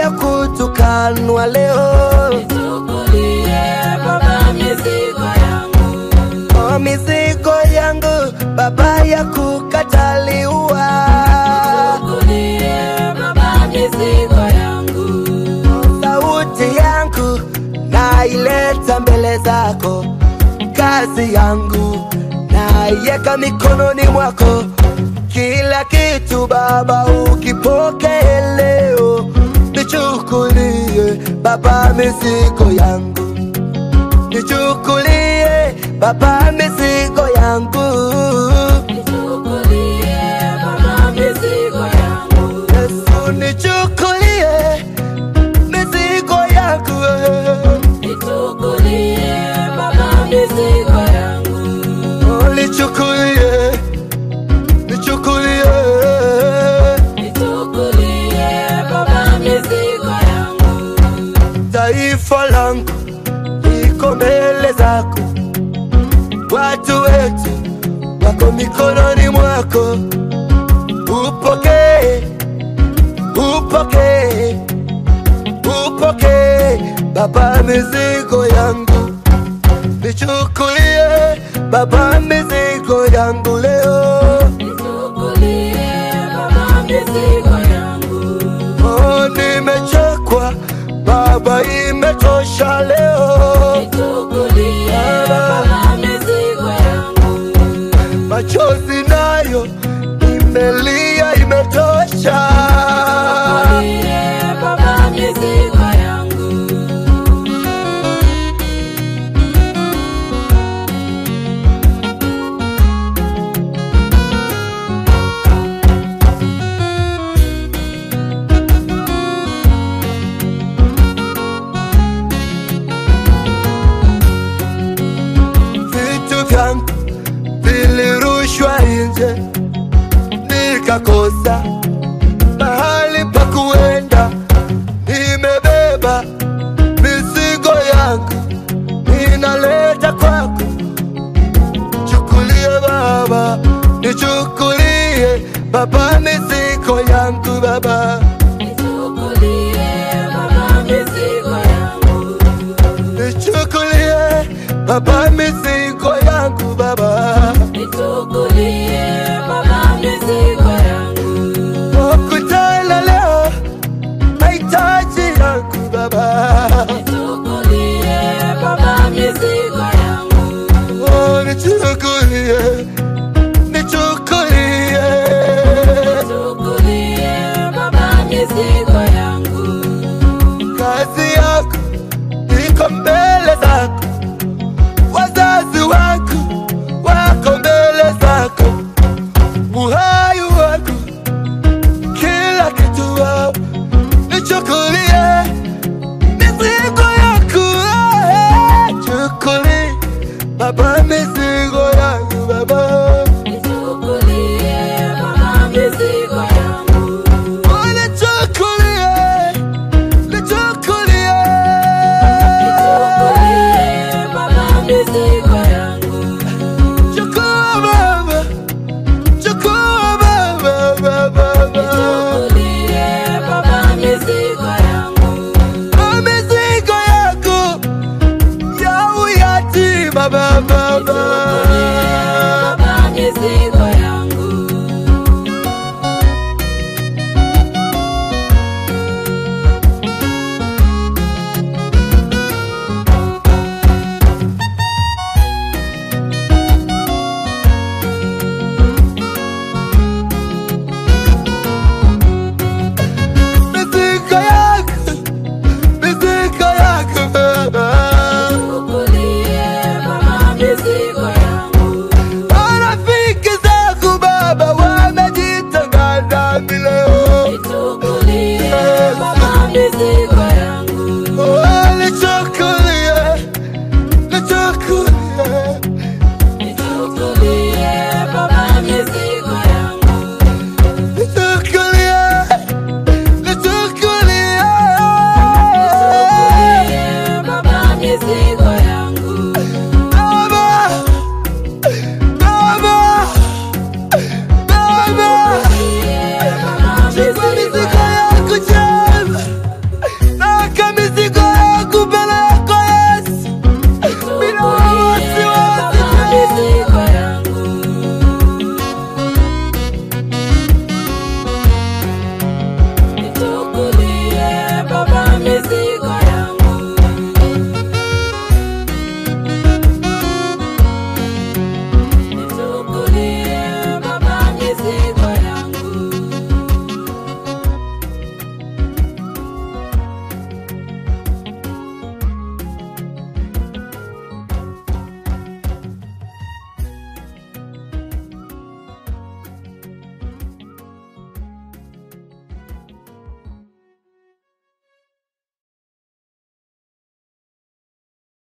ya kutukanwa leo, Nichukulie Baba mizigo yangu, oh, mizigo yangu Baba ya kukataliwa, Nichukulie Baba mizigo yangu, sauti yangu naileta mbele zako, kazi yangu naiweka mikononi mwako, kila kitu Baba ukipokee leo, nichukulie Baba mizigo yangu nichukulie Baba mizigo yangu, Nichukulie Baba mizigo yangu, Yesu nichukulie mizigo yangu, Nichukulie Baba mizigo yangu, Oh, nichukulie, nichukulie, Nichukulie Baba mizigo yangu, taifa langu liko mbele zako, watu wetu wako mikononi mwako, upokee, upokee, upokee Baba mizigo yangu, nichukulie Baba mizigo yangu leo, Nichukulie Baba mizigo yangu, oh, nimechekwa Baba, imetosha leo, Nichukulie Baba mizigo yangu, machozi nayo imelia, imetosha. Nichukulie Baba mizigo yangu. vitu vyangu vilirushwa nje, nikakosa mahali pa kuenda. Nimebeba mizigo yangu, ninaleta kwako. Chukulie Baba, nichukulie Baba mizigo yangu Baba, Nichukulie Baba mizigo yangu, nichukulie Baba mizigo yangu Baba. Nichukulie Baba mizigo yangu, Wakutana leo mahitaji yangu Baba, Nichukulie Baba mizigo yangu, oh, nichukulie, nichukulie, Nichukulie Baba mizigo yangu, kazi yako iko mbele zako, wazazi wako wako mbele zako, uhai wako, kila kitu wao, nichukulie mizigo yako, eh, chukulie Baba mizigo yangu Baba, Nichukulie Baba mizigo yangu, oh, nichukulie, nichukulie, Nichukulie Baba mizigo yangu, chukua Baba, chukua Baba, Baba, Baba, Nichukulie Baba mizigo yangu, oh, mizigo yako ya uyatima Baba,